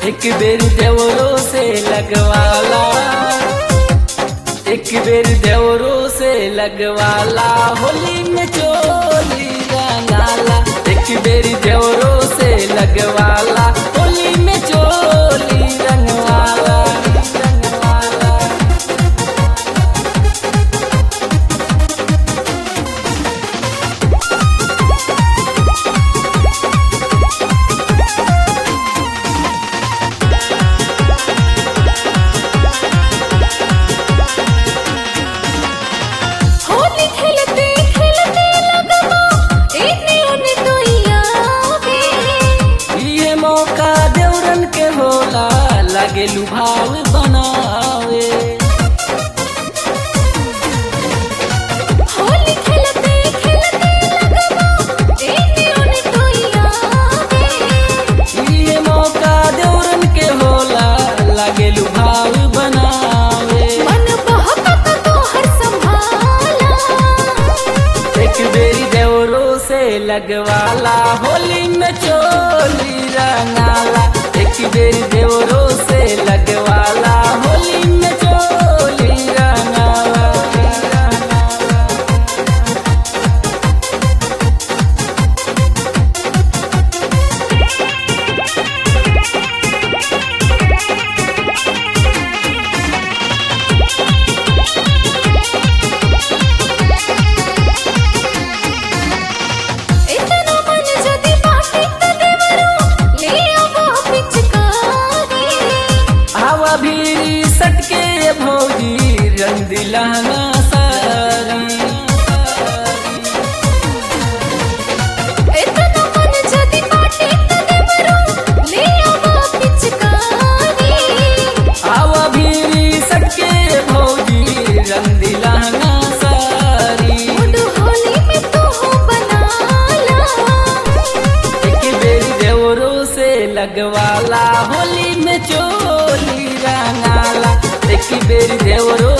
एक बेर देवरों से लगवाला एक बेर देवरों से लगवाला होली में चोली रंगाला एक बेर देवरों से लगवाला होली में चोली रंगवाला रंगवाला होली खेलते खेलते लगवा इतने ओने तो यावे ये मौका देवरन के होला लगे लुभाव बनावे होली खेलते खेलते लगवा इतने ओने तो यावे ये मौका देवरन के होला लगे लुभाव बनावे मन बहकत तो हर संभाला एक बेरी देवरों से लगवाला होली में चोली रंगाला एक बेरी देवरों से लगवाला होली में चोली रंगाला इतना मन जदी बाटे तो देवरो ले आवो पिचकारी हवा भी सटके भौजी रंग दिलाना सारी इतना मन जदी बाटे तो देवरो ले आवो पिचकारी हवा भी सटके भौजी रंग दिलाना सारी मुड होली में तू बनाला एक बेरी देवरों से लगवाला होली में चोली रंगाला एक बेरी देवरों